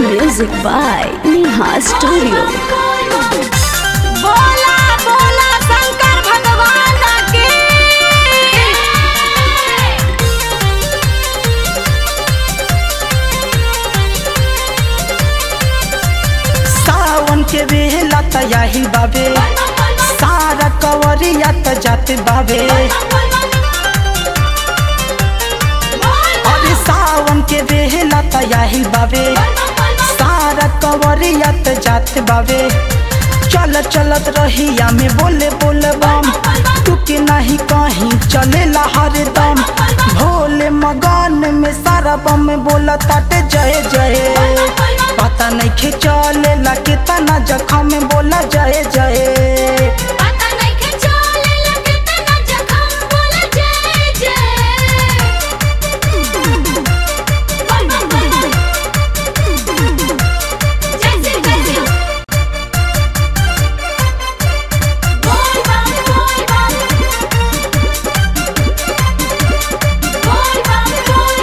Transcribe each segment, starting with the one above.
Music by Neha Studio. बोला बोला शंकर भगवान की सावन के बेला तयाही बाबे सारा कवरिया त जाते बाबे अरे सावन के बेला तयाही बाबे सारा कवरिया त जाते बाबे चल चलत रहिया में बोले बोले बम टुके नहीं कहीं चलेला हरदम भोले मगन में सारा बम बोला ताटे जय जय पता नहीं खिंचले ला कितना जखम में बोला जय जय पता नहीं के चले लगे तना जखम बोले जय जय बम बम बम जय जय जय जय बोल बम बोल बम बोल बम बोल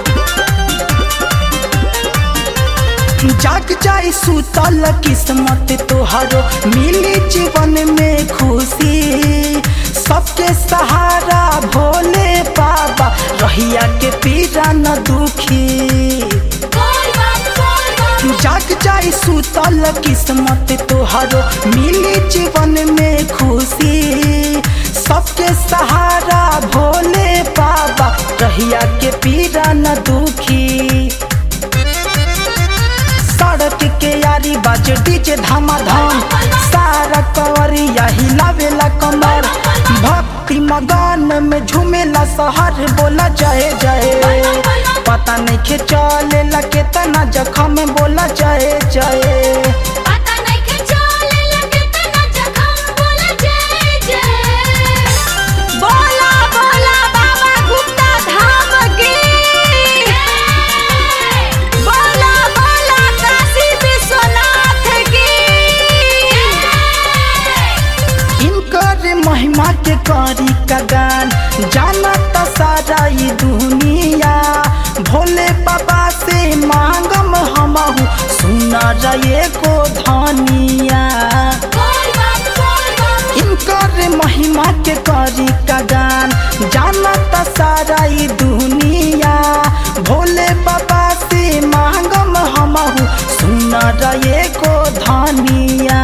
बम जाग जाई सुतल किस्मत तोहरो मिली जीवन में खुशी सबके सहारा भोले बाबा रहिया के पीरा न दुखी बोल बम बोल बम जाग जाई सुतल किस्मत तोहरो मिली जीवन में खुशी सबके सहारा भोले बाबा रहिया के पीरा न दुखी सड़क के यारी बाजे डीजे धमाधम सारा कवरिया हिलावेला कमर भक्ति मगन में झूमेला शहर बोला जय जय पता नहीं के चलेला केतना जखम में बोला जय जय पता नहीं के चले लगे तना जखम बोले जय जय बोला बोला बाबा गुप्ता धाम की बोला बोला काशी विश्वनाथ की इनकर महिमा के करी का गान जाना त सारा ई दुनिया भोले बाबा से मांगम हमहू सुना रहे को धनिया बोल बम बोल बम इनकर महिमा के करी का गान जाना त सारा ई दुनिया भोले बाबा से मांगम हमहू सुना रहे को धनिया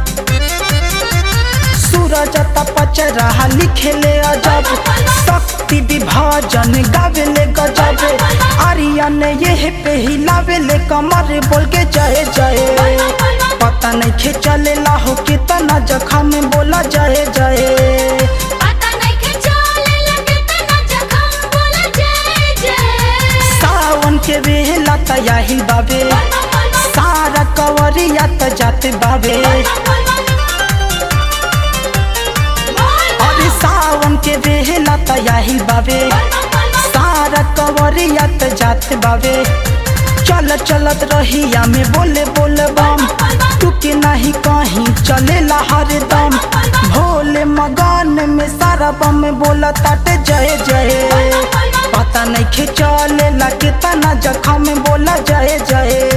सूरज तपच रहा लिखेले अजब शक्ति विभाजन गावेले गजब आर्यन ये पे हिलावेले कमर बोल के जय जय पता नहीं खिंचले लाहो कितना जखम में बोला जय जय पता नहीं के चले लगे तना जखम बोले जय जय सावन के बेला तयाही बाबे सारा कवरिया त जाते बाबे अरे सावन के बेला तयाही बाबे सारा कवरिया त जात बाबे चल चलत रहिया में बोले बोले बम टुके नहीं कहीं चलेला हरदम भोले मगन में सारा बम बोला ताटे जय जय पता नहीं खिंचलेला कितना जखम में बोला जय जय